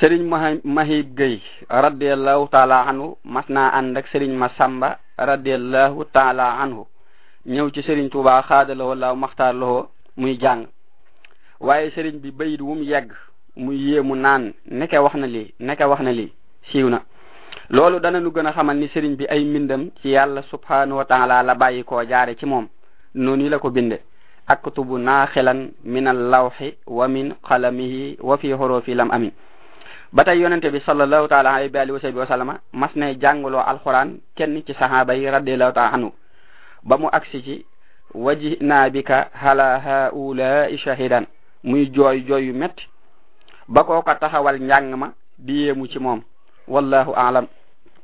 sëriñ mahib gay radiallahu taala anhu mas naa ànd ak sëriñ masamba radiallahu taala anhu ñëw ci sëriñ tuuba xaadalawoo laaw maxtaar lawoo muy jàng waaye sëriñ bi bayit wu mu yegg muy yéemu naan neke wax na lii neke wax na lii siiw na loolu dana nu gën a xamal ni sëriñ bi ay mbindam ci yàlla subhanahu wa taala la bàyyi koo jaare ci moom noonu la ko binde aktubu naaxilan min allawxi wa min qalamihi wa fi xurufi lam amin ba tey yonente bi sallallahu taala alayhi wa alihi wa sahbihi wa sallama mas nay jàngaloo alquran kenn ci sahaaba yi radiallahu taala anhu ba mu agsi ci wajina bika hala haulai shahidan muy jooy jooy yu metti ba koo ko taxawal njàng ma di yéemu ci moom wallahu aalam